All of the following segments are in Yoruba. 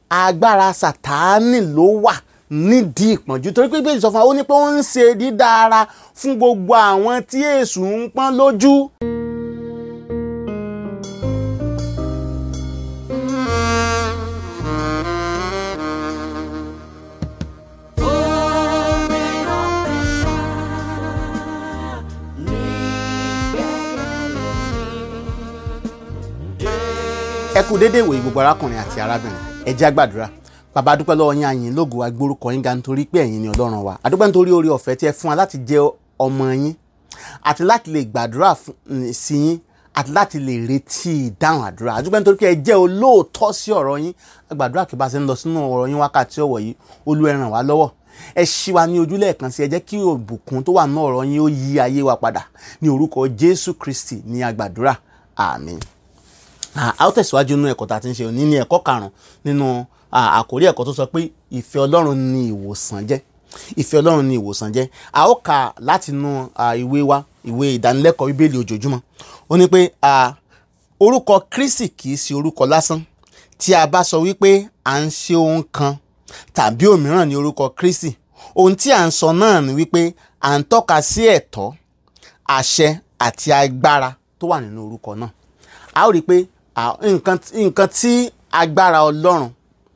agbára sàtáánì ló wà nídìí ìpọ́njú torí pé bíbélì sọ fún wa ó ní pé ó ń ṣe dídára fún gbogbo àwọn tí èṣù ń pọ́n lójú. ẹ kú déédéé ìwòye gbogbo arákùnrin àti arábìnrin ẹ jẹ́ á gbàdúrà bàbá adúpẹ́ lọ́wọ́ yín àyìn lógo agbórúkọ yín ga nítorí pé ẹ̀yin ni ọlọ́run wa adúpẹ́ nítorí oore ọ̀fẹ́ tí ẹ fún wa láti jẹ́ ọmọ yín àti láti lè gbàdúrà sí yín àti láti lè retí ìdáhùn àdúrà adúpẹ́ nítorí pé ẹ jẹ́ olóòótọ́ sí ọ̀rọ̀ yín agbàdúrà kí bá ṣe ń lọ sínú ọ̀rọ̀ yín wákàtí ọ̀wọ̀ yìí Olúwa ẹ ràn wá lọ́wọ́ ẹ ṣí wa ní ojú lẹ́ẹ̀kan sí ẹ jẹ́ kí òbùkún tó wà ní ọ̀rọ̀ yín ó yí ayé wa padà ní orúkọ Jésù Kristi ní agbàdúrà àmín a ó tẹ̀síwájú nínú ẹ̀kọ́ tá a ti ń ṣe òní ní ẹ̀kọ́ karùn-ún nínú àkórí ẹ̀kọ́ tó sọ pé ìfẹ́ Ọlọ́run ni ìwòsàn jẹ́ ìfẹ́ Ọlọ́run ni ìwòsàn jẹ́ a ó kà láti inú ìwé wa ìwé ìdánilẹ́kọ̀ọ́ bíbélì ojoojúmọ́ ó ní pé orúkọ Kristi kì í ṣe orúkọ lásán tí a bá sọ wípé à ń ṣe ohun kan tàbí òmíràn ní orúkọ Kristi ohun tí à ń sọ náà ni wípé à ń tọ́ka sí ẹ̀tọ́ àṣẹ àti agbára tó wà nínú orúkọ náà a ó rí i pé nǹkan tí agbára ọlọ́run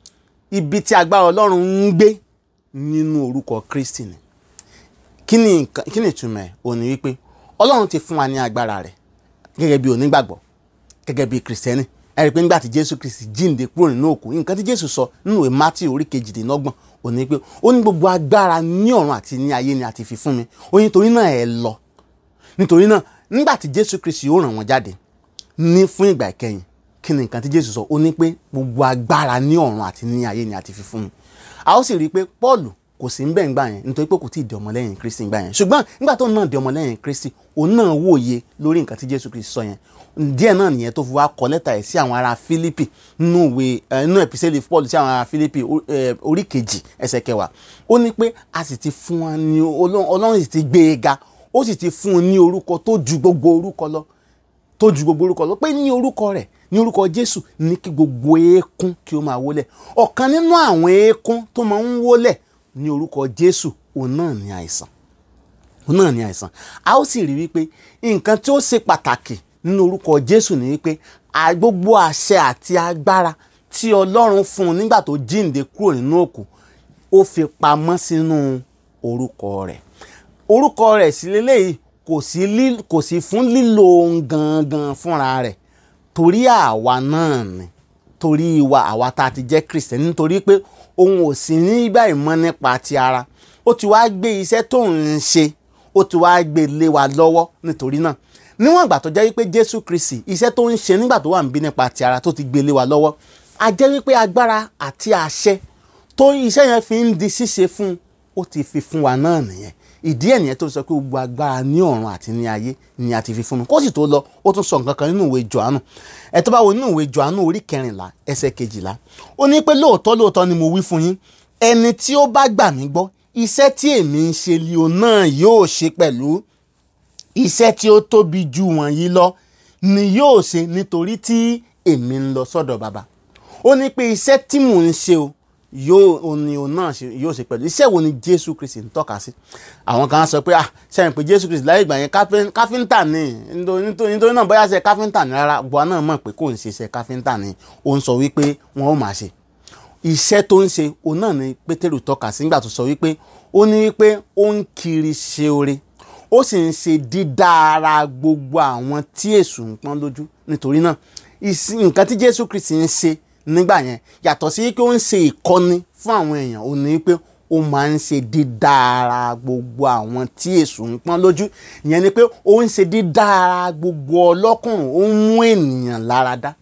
ibi tí agbára ọlọ́run ń gbé nínú orúkọ kristi ni kí ni kí ni ìtumọ̀ ẹ̀ ò ní wípé ọlọ́run ti fún wa ní agbára rẹ̀ gẹ́gẹ́ bí onígbàgbọ́ gẹ́gẹ́ bí kìrìsìtẹ́nì ẹ rí i pé nígbà tí jésù kristi jíǹde kúrò nínú òkú nǹkan tí jésù sọ nínú ìwé mátì orí kejìdínlọ́gbọ̀n ò ní pé ó ní gbogbo agbára ní ọ̀run àti ní ayé ni a ti fi fún mi ó ní nítorí náà ẹ lọ nítorí náà nígbà tí jésù kristi ó ràn wọ́n jáde ní fún ìgbà ìkẹyìn kí ni nǹkan tí jésù sọ ó ní pé gbogbo agbára ní ọ̀run àti ní ayé ni a ti fi fún mi a ó sì rí i pé paul kò sí níbẹ̀ ńgbà yẹn nítorí pé kò tí ì di ọmọlẹ́yìn kristi ńgbà yẹn ṣùgbọ́n nígbà tó náà di ọmọlẹ́yìn kristi òun náà wòye lórí nǹkan tí jésù kristi sọ yẹn díẹ̀ náà nìyẹn tó fi wá kọ lẹ́tà ẹ̀ sí àwọn ará fílípì nínú ìwé nínú ẹ̀písẹ́lì paul sí àwọn ará fílípì orí kejì ẹsẹ̀ kẹwàá ó ní pé a sì ti fún wa ní ọlọ́run sì ti gbé e ga ó sì ti fún un ní orúkọ tó ju gbogbo orúkọ lọ tó ju gbogbo orúkọ lọ pé ní orúkọ rẹ̀ ní orúkọ jésù ní kí gbogbo eékún kí ó máa wólẹ̀ ọ̀kan nínú àwọn eékún tó máa ń wólẹ̀ ní orúkọ jésù òun náà ní àìsàn òun náà ní àìsàn a ó sì rí wípé nǹkan tí ó ṣe pàtàkì nínú orúkọ jésù ní wípé gbogbo àṣẹ àti agbára tí ọlọ́run fún un nígbà tó jíǹde kúrò nínú òkú ó fi pamọ́ sínú orúkọ rẹ̀ orúkọ rẹ̀ sí lélẹ́yìí kò sí lí kò sí fún lílo ohun gangan fúnra rẹ̀ torí àwa náà ni torí wa àwa tá a ti jẹ́ kristẹni nítorí pé òun ò sí nígbà ìmọ̀ nípa ti ara ó ti wá gbé iṣẹ́ tó ń ṣe ó ti wá gbé lé wa lọ́wọ́ nítorí náà níwọ̀n ìgbà tó jẹ́ wípé jésù kristi iṣẹ́ tó ń ṣe nígbà tó wà ń bí nípa ti ara tó ti gbé lé wa lọ́wọ́ a jẹ́ wípé agbára àti àṣẹ tó iṣẹ́ yẹn fi ń di ṣíṣe fún ó ti fi fún wa náà nìyẹn ìdí ẹ̀ nìyẹn tó sọ pé gbogbo agbára ní ọ̀run àti ní ayé ni a ti fi fún mi kó sì tó lọ ó tún sọ nǹkan kan nínú ìwé Jòhánù ẹ tó bá wo nínú ìwé Jòhánù orí kẹrìnlá ẹsẹ̀ kejìlá ó ní pé lóòótọ́ lóòótọ́ ni mo wí fún yín ẹni tí ó bá gbà mí gbọ́ iṣẹ́ tí èmi ń ṣe lio náà yóò ṣe pẹ̀lú iṣẹ́ tí ó tóbi ju wọ̀nyí lọ ni yóò ṣe nítorí tí èmi ń lọ sọ́dọ̀ bàbá ó ní pé iṣẹ́ tí mò ń ṣe o yóò ní òun náà yóò ṣe pẹ̀lú iṣẹ́ wo ni jésù kristi ń tọ́ka sí àwọn kan sọ pé ah sẹ́yìn pé jésù kristi láyé ìgbà yẹn káfíńtà ni nítorí náà bóyá ṣe káfíńtà ni rárá gbọ́n náà mọ̀ pé kò ń ṣe iṣẹ́ káfíńtà ni ó ń sọ wípé wọn ó máa ṣe iṣẹ́ tó ń ṣe òun náà ni pétérù tọ́ka sí nígbà tó sọ wípé ó ní wípé ó ń kiri ṣe oore ó sì ń ṣe dídára gbogbo àwọn tí èṣù ń pọ́n lójú nítorí náà nǹkan tí jésù kristi ń ṣe nígbà yẹn yàtọ̀ sí pé ó ń ṣe ìkọ́ni fún àwọn èèyàn ó ní pé ó máa ń ṣe dídára gbogbo àwọn tí èṣù ń pọ́n lójú ìyẹn ni pé ó ń ṣe dídára gbogbo ọlọ́kùnrin ó ń mú ènìyàn lára dá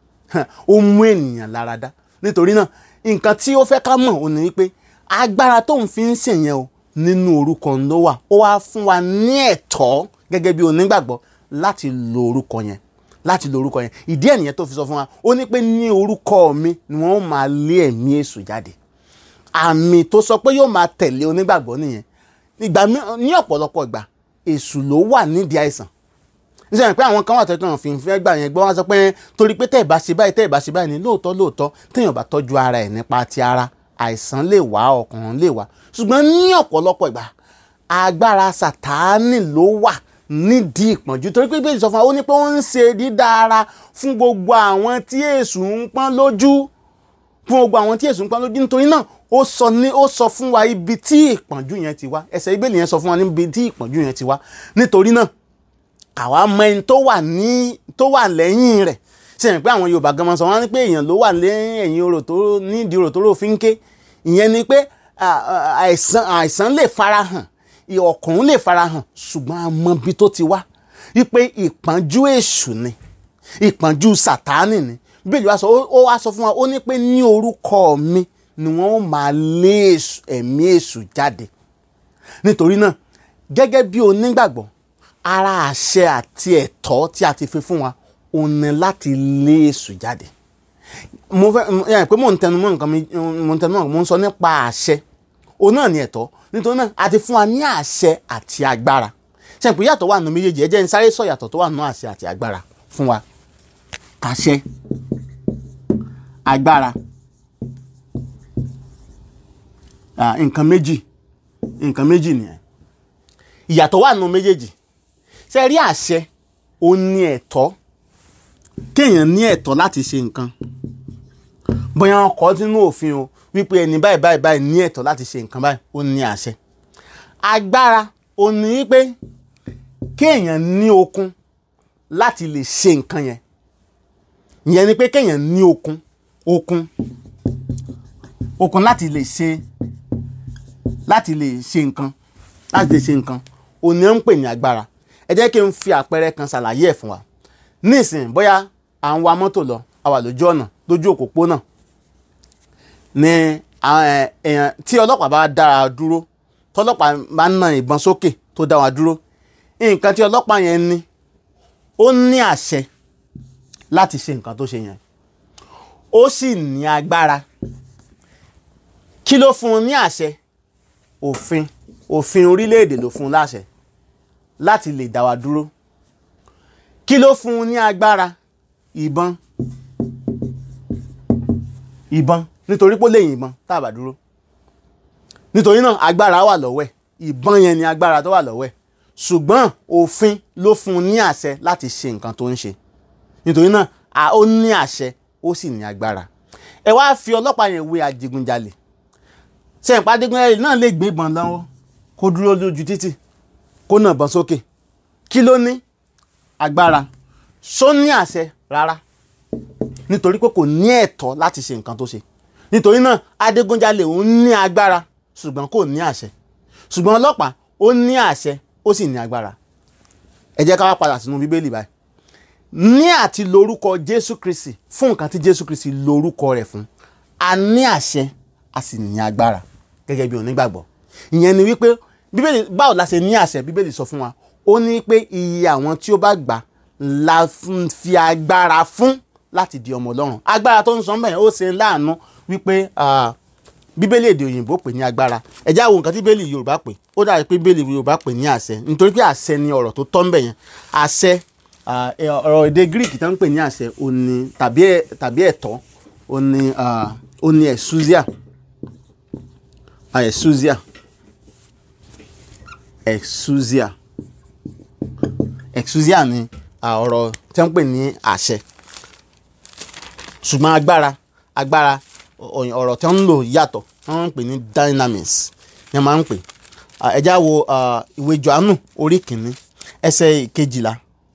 ó ń mú ènìyàn lára dá nítorí náà nǹkan tí ó fẹ́ ká mọ̀ ó ní pé agbára tó ń fi ń ṣèyẹn o nínú orúkọ ló wà ó wá fún wa ní ẹ̀tọ́ gẹ́gẹ́ bí onígbàgbọ́ láti lo orúkọ yẹn láti lo orúkọ yẹn ìdí ẹ̀ nìyẹn tó fi sọ fún wa ó ní pé ní orúkọ mi ni wọ́n máa lé ẹ̀mí èṣù jáde àmì tó sọ pé yóò máa tẹ̀lé onígbàgbọ́ nìyẹn ìgbà ní ọ̀pọ̀lọpọ̀ ìgbà èṣù ló wà nídìí àìsàn nítorí pé àwọn kan wà tó kàn fi fẹ́ gbà yẹn gbọ́ wọ́n sọ pé torí pé tẹ́ ẹ̀ bá ṣe báyìí tẹ́ ẹ̀ bá ṣe báyìí ní lóòótọ́ lóòótọ́ téèyàn bá tọ́jú ara ẹ̀ nípa ti ara àìsàn lè wá ọkàn lè wá ṣùgbọ́n ní ọ̀pọ̀lọpọ̀ ìgbà agbára sàtáánì ló wà nídìí ìpọ́njú torí pé bẹ́ẹ̀ sọ fún wa ó ní pé ó ń ṣe dídára fún gbogbo àwọn tí èṣù ń pọ́n lójú fún gbogbo àwọn tí èṣù ń pọ́n lójú nítorí náà ó sọ ní ó sọ fún wa ibi tí ìpọ́njú yẹn ti wá ẹsẹ̀ ìbéèlì yẹn sọ fún wa níbi tí ìpọ́njú yẹn ti wá nítorí náà àwa mọ ẹni tó wà ní tó wà lẹ́yìn rẹ̀ ṣe é pé àwọn Yorùbá gan mọ sọ wọn ní pé èèyàn ló wà lẹ́yìn ẹ̀yìn orò tó nídìí orò tó rò fi ń ké ìyẹn ni pé àìsàn àìsàn lè farahàn ọkùnrin lè farahàn ṣùgbọ́n a mọ ibi tó ti wá wípé ìpọ́njú èṣù ni ìpọ́njú sàtánì ni bíbélì wa sọ ó wá sọ fún wa ó ní pé ní orúkọ mi ni wọ́n ó máa lé ẹ̀mí èṣù jáde nítorí náà gẹ́gẹ́ bí onígbàgbọ́ ara àṣẹ àti ẹ̀tọ́ tí a ti fi fún wa ó ní láti lé èṣù jáde mo fẹ́ yẹn pé mò ń tẹnu mọ́ nǹkan mi mò ń tẹnu mọ́ mo ń sọ nípa àṣẹ òun náà ni ẹ̀tọ́ nítorí náà a ti fún wa ní àṣẹ àti agbára ṣe pé yàtọ̀ wà nù méjèèjì ẹ jẹ́ n sáré sọ yàtọ̀ tó wà nù àṣẹ àti agbára fún wa àṣẹ agbára nǹkan méjì nǹkan méjì nìyẹn ìyàtọ̀ wà nù méjèèjì ṣe rí àṣẹ ó ní ẹ̀tọ́ kéèyàn ní ẹ̀tọ́ láti ṣe nǹkan bóyá wọn kọ sínú òfin o wípé ẹni báyìí báyìí báyìí ní ẹ̀tọ́ láti ṣe nǹkan báyìí ó ní àṣẹ agbára ó ní wípé kéèyàn ní okun láti lè ṣe nǹkan yẹn ìyẹn ni pé kéèyàn ní okun okun okun láti lè ṣe láti lè ṣe nǹkan láti lè ṣe nǹkan òun ni ó ń pè ní agbára ẹ jẹ́ kí n fi àpẹẹrẹ kan ṣàlàyé ẹ̀ fún wa nísìnyí bóyá à ń wa mọ́tò lọ a wà lójú ọ̀nà lójú òpópónà ni èèyàn tí ọlọ́pàá bá dára dúró tọ́lọ́pàá bá ń na ìbọn sókè tó dá wa dúró nǹkan tí ọlọ́pàá yẹn ní ó ní àṣẹ láti ṣe nǹkan tó ṣe yẹn ó sì ní agbára kí ló fún un ní àṣẹ òfin òfin orílẹ̀-èdè ló fún un láṣẹ láti lè dá wa dúró kí ló fún un ní agbára ìbọn ìbọn nítorí pé ó lè yìnbọn tá a bá dúró nítorí náà agbára wà lọ́wọ́ ẹ̀ ìbọn yẹn ni agbára tó wà lọ́wọ́ ẹ̀ ṣùgbọ́n òfin ló fún un ní àṣẹ láti ṣe nǹkan tó ń ṣe nítorí náà ó ní àṣẹ ó sì ní agbára ẹ wá fi ọlọ́pàá yẹn wé adigunjalè ṣe ìpá adigunjalè náà lè gbé ìbọn lọ́wọ́ kó dúró lójú títì kó nà bọ́n sókè kí ló ní agbára ṣó ní àṣẹ rárá nítorí pé kò ní ẹ̀tọ́ láti ṣe nǹkan tó ṣe nítorí náà adigunjalè òun ní agbára ṣùgbọ́n kò ní àṣẹ ṣùgbọ́n ọlọ́pàá ó ní àṣẹ ó sì ní agbára ẹ jẹ́ ká wá padà sínú bíbélì báyìí ní àti lórúkọ jésù kristi fún nǹkan tí jésù kristi lórúkọ rẹ̀ fún a ní àṣẹ a sì ní agbára gẹ́gẹ́ bí onígbàgbọ́ ìyẹn ni wípé bíbélì báwo la ṣe ní àṣẹ bíbélì sọ fún wa ó ní pé iye àwọn tí ó bá gbà la fi agbára fún láti di ọmọ ọlọ́run agbára tó ń sọ mẹ́rin ó ṣe láàánú wípé bíbélì èdè òyìnbó pè ní agbára ẹ já wo nǹkan tí bíbélì yorùbá pè ó dàbí pé bíbélì yorùbá pè ní àṣẹ nítorí pé àṣẹ ni ọ̀rọ̀ tó tọ́ ń bẹ̀ yẹn àṣẹ ọ̀rọ̀ èdè greek tó ń pè ní àṣẹ òní tàbí ẹ̀tọ́ òní òní exousia exousia exousia exousia ni ọ̀rọ̀ tí wọ́n pè ní àṣẹ ṣùgbọ́n agbára agbára ọ̀rọ̀ tí wọ́n ń lò yàtọ̀ wọ́n ń pè ní dynamics ni wọ́n máa ń pè ẹ̀já wo ìwé Jòhánù orí kìíní ẹsẹ̀ kejìlá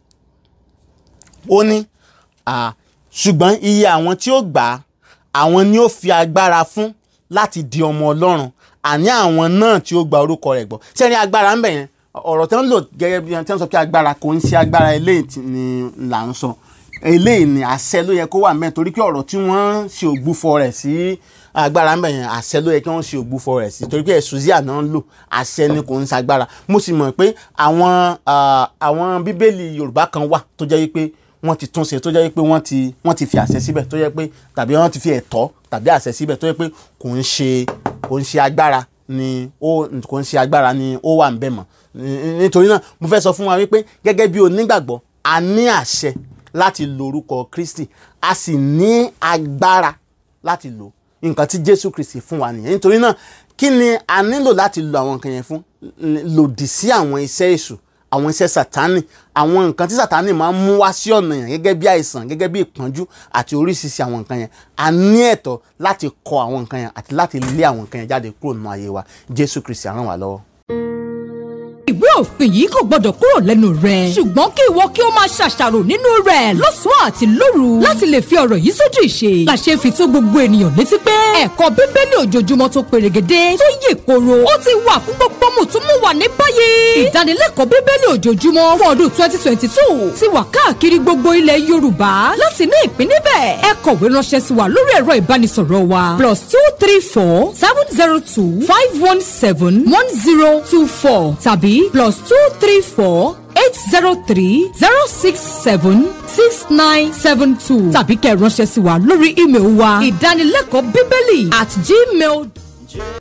ó ní ṣùgbọ́n iye àwọn tí ó gbà á àwọn ni ó fi agbára fún láti di ọmọ Ọlọ́run àní àwọn náà tí ó gba orúkọ rẹ̀ gbọ́ sẹ́ni agbára ń bẹ̀ yẹn ọ̀rọ̀ tí wọ́n lò gẹ́gẹ́ bí wọ́n sọ pé agbára kò ń ṣe agbára eléyìí ni là ń sọ eléyìí ni àṣẹ ló yẹ kó wà mẹ́ torí pé ọ̀rọ̀ tí wọ́n ṣe ògbúfọ rẹ̀ sí agbára ń bẹ̀ yẹn àṣẹ ló yẹ kí wọ́n ṣe ògbúfọ rẹ̀ sí torí pé ẹ̀sùzíà náà ń lò àṣẹ ni kò ń ṣagbára mo sì mọ̀ pé àwọn àwọn bíbélì Yorùbá kan wà tó jẹ́ wípé wọ́n ti túnṣe tó jẹ́ wípé wọ́n ti wọ́n ti fi àṣẹ síbẹ̀ tó jẹ́ pé tàbí wọ́n ti fi ẹ̀tọ́ tàbí àṣẹ síbẹ̀ tó jẹ́ pé kò ń ṣe kò ń ṣe agbára ni ó kò ń ṣe agbára ni ó wà ń bẹ̀ mọ́ nítorí náà mo fẹ́ sọ fún wa wípé gẹ́gẹ́ bí onígbàgbọ́ a ní àṣẹ láti lo orúkọ Kristi a sì ní agbára láti lò nǹkan tí Jésù Kristi fún wa nìyẹn nítorí náà kí ni a nílò láti lo àwọn nǹkan yẹn fún lòdì sí àwọn iṣẹ́ èṣù àwọn iṣẹ́ sàtánì àwọn nǹkan tí sàtánì máa ń mú wá sí ọ̀nà yẹn gẹ́gẹ́ bí àìsàn gẹ́gẹ́ bí ìpọ́njú àti oríṣiríṣi àwọn nǹkan yẹn a ní ẹ̀tọ́ láti kọ àwọn nǹkan yẹn àti láti lé àwọn nǹkan yẹn jáde kúrò nínú ayé wa Jésù Kristi á ràn wá lọ́wọ́. ìwé òfin yìí kò gbọdọ̀ kúrò lẹ́nu rẹ̀ ṣùgbọ́n kí ìwọ kí o máa ṣàṣàrò nínú rẹ̀ lọ́sàn-án àti lóru láti lè fi ọ̀rọ̀ yìí sójú ìṣe làṣẹ fi tó gbogbo ènìyàn létí pé ẹ̀kọ́ bíbélì ojoojúmọ́ tó perégedé tó yè koro ó ti wà fún gbogbo mùtúmùwà ní báyìí ìdánilẹ́kọ̀ọ́ bíbélì ojoojúmọ́ fún ọdún twenty twenty two ti wà káàkiri gbogbo ilẹ̀ Yorùbá láti ní ìpín níbẹ̀ ẹ kọ̀wé ránṣẹ́ sí wa lórí ẹ̀rọ ìbánisọ̀rọ̀ wa plus two three four seven zero two five one seven one zero two four tàbí plus two three four eight zero three zero six seven six nine seven two tàbí kẹ́ ẹ ránṣẹ́ sí wa lórí ímeèlì wa ìdánilẹ́kọ̀ọ́ bíbélì at gmail.